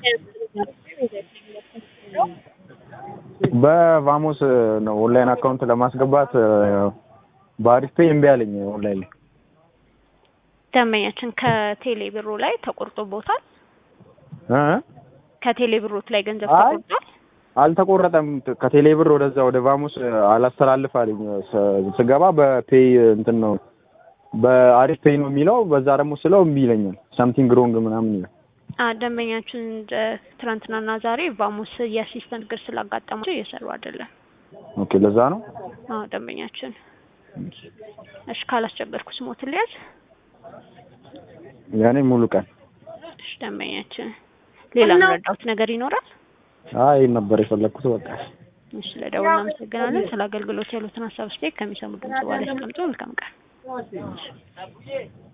በቫሞስ ነው ኦንላይን አካውንት ለማስገባት በአሪፍ ፔይ እምቢ አለኝ ኦንላይን ላይ ደንበኛችን ከቴሌ ብሩ ላይ ተቆርጦቦታል። እ ከቴሌ ብሮት ላይ ገንዘብ አይ ተቆርጧል። አልተቆረጠም። ከቴሌ ብር ወደዛ ወደ ቫሞስ አላስተላልፍ አለኝ። ስ- ስገባ በፔይ እንትን ነው በአሪፍ ፔይ ነው የሚለው። በዛ ደግሞ ስለው እምቢ ይለኛል። ሳምቲንግ ሮንግ ምናምን ይላል። አ ደንበኛችን እንደ ትናንትናና ዛሬ ቫሞስ የአሲስተንት ችግር ስላጋጠማቸው እየሰሩ አይደለም። ኦኬ ለዛ ነው። አዎ ደንበኛችን እሺ፣ ካላስቸገርኩ ስሞትን ሊያዝ ያኔ ሙሉ ቀን እሺ፣ ደንበኛችን ሌላ መረዳሁት ነገር ይኖራል? አይ ይሄን ነበር የፈለግኩት በቃ እሺ፣ ለደውል እናመሰግናለን። ስለ አገልግሎት ያሉትን ሀሳብ ስቴክ ከሚሰሙ ድምጽ በኋላ ያስቀምጡ። መልካም ቀን።